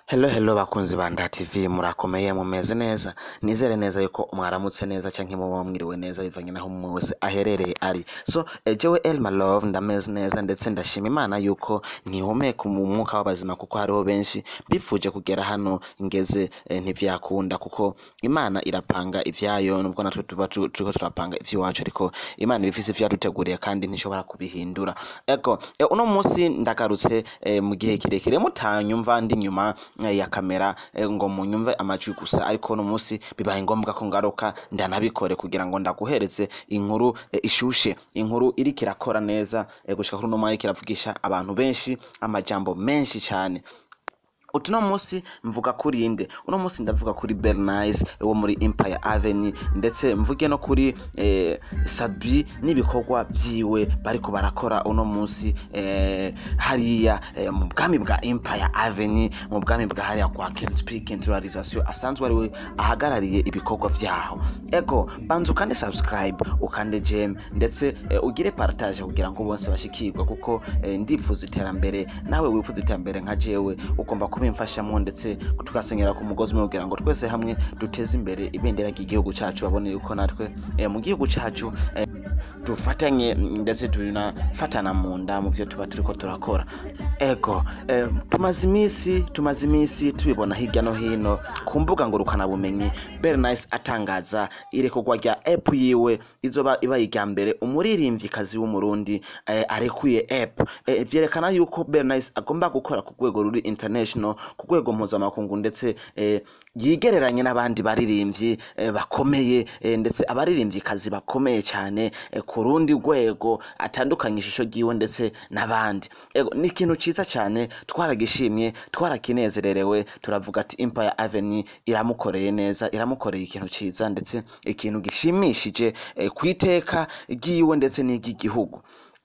Hello hello bakunzi ba Nda TV murakomeye mumeze neza nizere neza yuko mwaramutse neza canke muba mwiriwe neza bivanye naho umwe wese aherereye ari so eh, jewe Elma Love ndameze neza ndetse ndashima Imana yuko ntihumeka mu mwuka w'abazima kuko hariho benshi bipfuje kugera hano ngeze eh, ntivyakunda kuko Imana irapanga ivyayo nubwo natwe tuba tu- turiko turapanga ivy'iwacu ariko Imana ibifise ivyaduteguriye kandi ntishobora kubihindura ego eh, uno munsi ndagarutse eh, mu gihe kirekire mutanyumva ndi nyuma eh, ya kamera eh, ngo munyumve amajwi gusa ariko uno munsi bibaye ngombwa ko ngaruka ndanabikore kugira ngo ndaguhereze inkuru eh, ishushe inkuru iriko irakora neza eh, gushika kuri uno mwanya iriko iravugisha abantu benshi amajambo menshi cane utu no munsi mvuga kuri inde uno munsi ndavuga kuri bernice wo muri empire avenue ndetse mvuge no kuri eh, sabi n'ibikorwa vyiwe bariko barakora uno munsi eh, hariya eh, mu bwami bwa empire avenue mu bwami bwa hariya kwa kensp kenturalisation asanzwe ariwe ahagarariye ibikorwa vyaho ego banza ukande subscribe ukande jem ndetse eh, ugire partage kugira ngo bose bashikirwe kuko eh, ndifuza iterambere nawe wifuza iterambere nka jewe ugomba kubimfashamo ndetse tugasenyera ku mugozi umwe kugira ngo twese hamwe duteze imbere ibendera ry'igihugu cacu babone yuko natwe eh, mu gihugu cacu eh, dufatanye mm, ndetse tunafatana mu nda mu vyo tuba turiko turakora ego eh, tumaze imisi tumaze imisi tubibona hirya no hino ku mbuga ngurukanabumenyi bernice atangaza irekorwa rya app yiwe izoba iba irya mbere umuririmvyikazi w'umurundi eh, arekuye app eh, vyerekana yuko bernice agomba gukora ku rwego ruri international ku rwego mpuzamakungu ndetse eh, yigereranye n'abandi baririmvyi eh, bakomeye eh, ndetse abaririmvyikazi bakomeye cyane eh, ku rundi rwego atandukanye ishusho ryiwe ndetse n'abandi ego ni ikintu ciza cyane twaragishimye twarakinezererewe turavuga ati empire avenue iramukoreye neza iramukoreye ikintu ciza ndetse ikintu gishimishije eh, ku iteka ryiwe ndetse n'iry'igihugu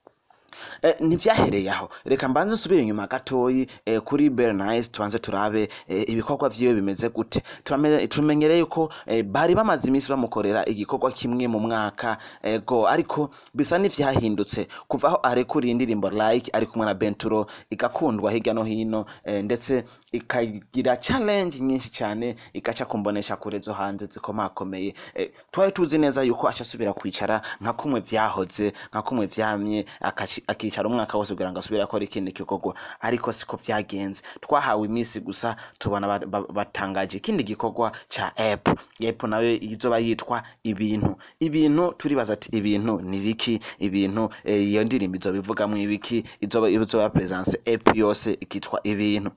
Eh, ntivyahereye aho reka mbanze nsubire inyuma gatoyi eh, kuri bernice tubanze turabe eh, ibikorwa vyiwe bimeze gute Turame- tumenyereye yuko eh, bari bamaze iminsi bamukorera igikorwa kimwe mu mwaka ego ariko bisa n'ivyahindutse kuva aho arekuriye indirimbo like ari kumwe na benturo igakundwa hirya no hino eh, ndetse ikagira challenge nyinshi cyane igaca kumbonesha kure zo hanze zikomakomeye eh, twari tuzi neza yuko ashasubira kwicara nka kumwe vyahoze nka kumwe vyamye akaci- akicara umwaka wose kugira ngo asubire akora ikindi gikorwa ariko siko vyagenze twahawe iminsi gusa tubona ba- ba- batangaje ikindi gikorwa ca app app nayo izoba yitwa ibintu ibintu turibaza ati ibintu ni biki ibintu eh, iyo ndirimbo izoba ivugamwo ibiki izoba izoba presence app yose ikitwa ibintu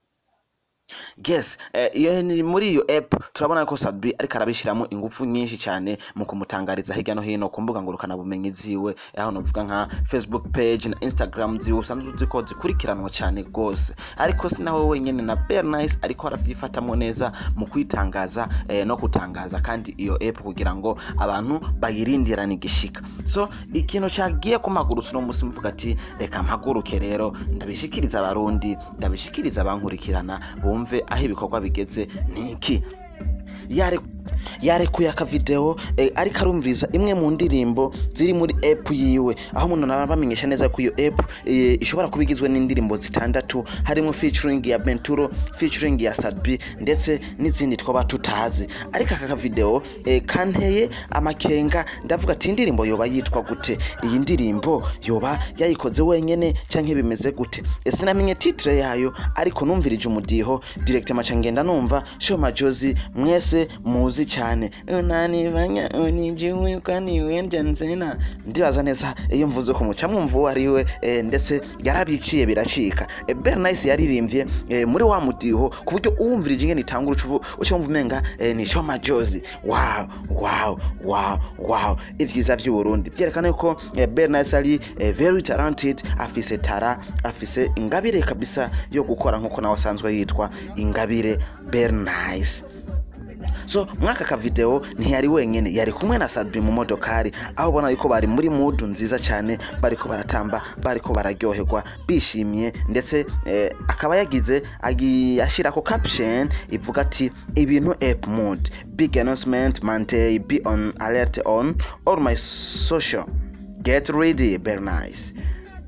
yes eh, iyo ni muri iyo app turabona ko Sadbi ariko arabishiramo ingufu nyinshi cyane mu kumutangariza hirya no hino ku mbuga ngurukana bumenyi ziwe aho novuga nka Facebook page na Instagram ziwe usanzwe uzi ko zikurikiranwa cyane rwose ariko si nawe wenyene na Bernice ariko aravyifatamwo neza mu kwitangaza eh, no kutangaza kandi iyo app kugira ngo abantu bayirindirane igishika so ikintu cagiye ku maguru uno munsi mvuga ati reka mpaguruke rero ndabishikiriza abarundi ndabishikiriza abankurikirana bumve aho ibikorwa bigeze niki yare yarekuye akavideo eh, ariko arumviriza imwe mu ndirimbo ziri muri app yiwe aho umuntu naba bamenyesha neza ko iyo app eh, ishobora kuba igizwe n'indirimbo zitandatu harimo featuring ya Benturo featuring ya Sadbi ndetse n'izindi twaba tutazi ariko aka kavideo eh, kanteye amakenga ndavuga ati indirimbo yoba yitwa gute iyi ndirimbo yoba yayikoze wenyene canke bimeze gute ese namenye titre yayo ariko numvirije umudiho direct maca ngenda numva shoma jozi mwese muzi cyane unanibanya unijiwe kwani wendya nzena ndibaza neza iyo mvuze ko muca mwumva uwo ari we eh, ndetse yarabiciye biracika eh, bernice yaririmbye eh, muri wa mudiho ku buryo uwumvirije ingene itangura uca uvu- uca wumva umenga eh, ni shoma jozi wow wow wow wow ivyiza vy'uburundi vyerekana yuko eh, bernice ari eh, very talented afise tara afise ingabire kabisa yo gukora nkuko nawe asanzwe yitwa ingabire bernice so mwaka ka video ntiyari wenyene yari kumwe na Sadbi mu modokari aho ubona yuko bari muri mudu nziza cyane bariko baratamba bariko bararyoherwa bishimye ndetse eh, akaba yagize agi- ashirako caption ivuga ati ibintu app mood big announcement Monday be on alert on all my social get ready very nice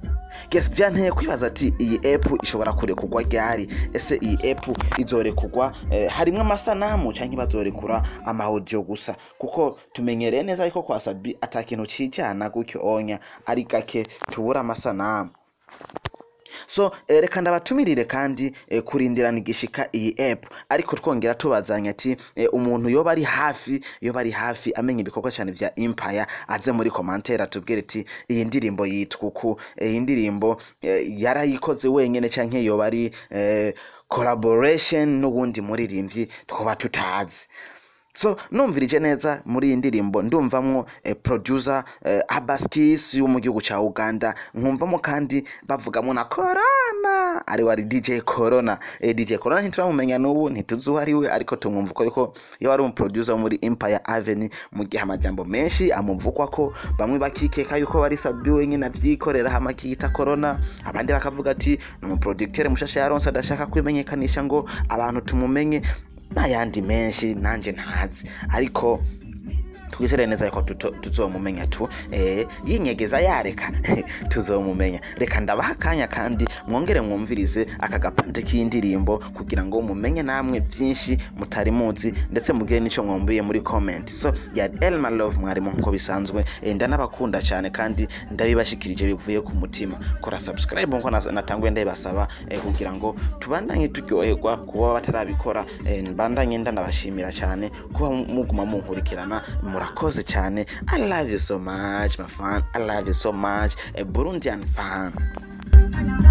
guess byanteye kwibaza ati iyi app ishobora kurekurwa ryari ese iyi app izorekurwa eh, harimwo amasanamu canke bazorekura amaudio gusa kuko tumenyereye neza yuko kwa Sabi ata kintu cijana gutyo onya ari gake tubura amasanamu so eh, reka ndabatumirire kandi eh, kurindirana igishika iyi app ariko twongera tubazanya ati eh, umuntu yoba ari hafi yoba ari hafi amenya ibikorwa cyane vya empire aze muri commentaire atubwire ati iyi ndirimbo yitwa uku eh, iyi ndirimbo eh, yarayikoze wenyene canke yoba ari eh, collaboration n'uwundi muririmbyi twaba tutazi so numvirije neza muri iyi ndirimbo ndumvamwo eh, producer eh, abaskis yo mu gihugu ca uganda nkumvamo kandi bavugamo na corona ari wari dj corona eh, dj corona ntituramumenya n'ubu ntituzi uwo ari we ariko tumwumva uko yuko iyo ari umuproducer wo muri empire avenue mu gihe amajambo menshi amuvugwa ko bamwe bakikeka yuko bari sabi wenyine avyikorera hama akiyita corona abandi bakavuga ati ni umuproducteur mushasha yaronse adashaka kwimenyekanisha ngo abantu tumumenye n'ayandi menshi nanjye ntazi ariko twizere neza yuko tuto- tuzomumenya tu eh, yinyegeza yareka tuzomumenya reka ndabaha akanya kandi mwongere mwumvirize aka gapande k'indirimbo kugira ngo mumenye namwe byinshi mutari muzi ndetse mugire n'icyo mwumviye muri comment so ya elma love mwarimu nk'uko bisanzwe eh, ndanabakunda cyane kandi ndabibashikirije bivuye ku mutima kora subscribe nkuko nas- natanguye ndabibasaba eh, kugira ngo tubandanye turyoherwa kuba batarabikora eh, mbandanye ndanabashimira cyane kuba muguma munkurikirana murakoze cyane i love you so much my fan i love you so much a burundian fan